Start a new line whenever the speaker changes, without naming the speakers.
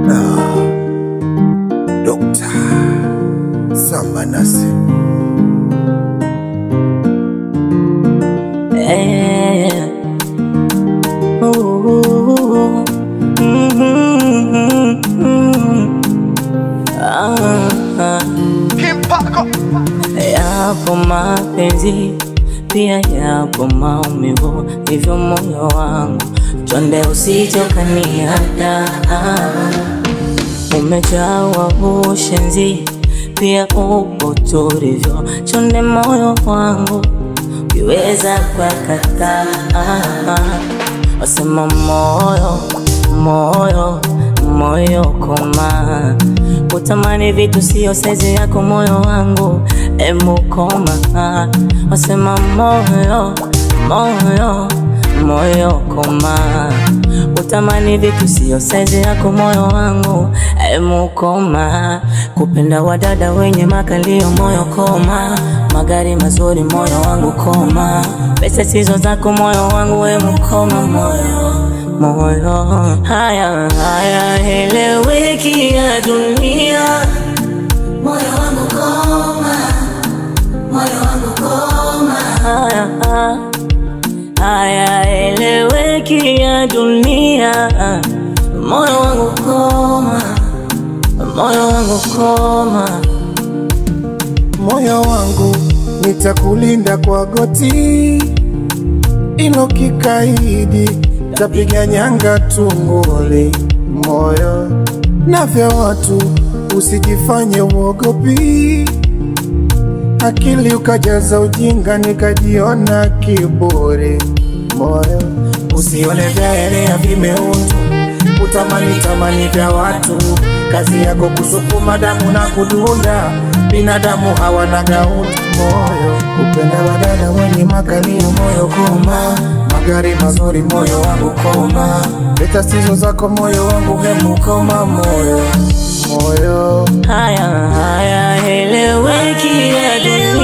Ah, Dokta Samba Nasi
Eh. Ooh. Mhm. Ah, ah. Yapo mapenzi pia yapo maumivu, hivyo moyo wangu chonde usijokaniada. Umejawa ushenzi pia upo tulivyo, chonde moyo wangu ukiweza kwa kataa. Wasema moyo moyo moyo koma, utamani vitu sio saizi yako moyo wangu emukoma. Wasema moyo moyo moyo koma, utamani vitu sio saizi yako moyo wangu emukoma. Kupenda wadada wenye makalio moyo koma, magari mazuri moyo wangu koma, pesa sizo zako moyo wangu emukoma moyo moyo haya haya eleweki ya dunia moyo wangu koma moyo wangu koma haya haya eleweki ya dunia moyo wangu koma moyo wangu koma
moyo wangu nitakulinda kwa goti ilo kikaidi tapiga nyanga tunguli moyo na vya watu usijifanye uogopi akili ukajaza ujinga nikajiona kiburi moyo usione vyaelea vimeundwa utamani tamani vya watu kazi yako kusukuma damu na kudunda binadamu hawana gauti moyo kupenda wadada wenye makalio moyo koma magari mazuri moyo wangu koma leta sizo zako moyo wangu hemu koma moyo moyo
haya haya eleweki ya dunia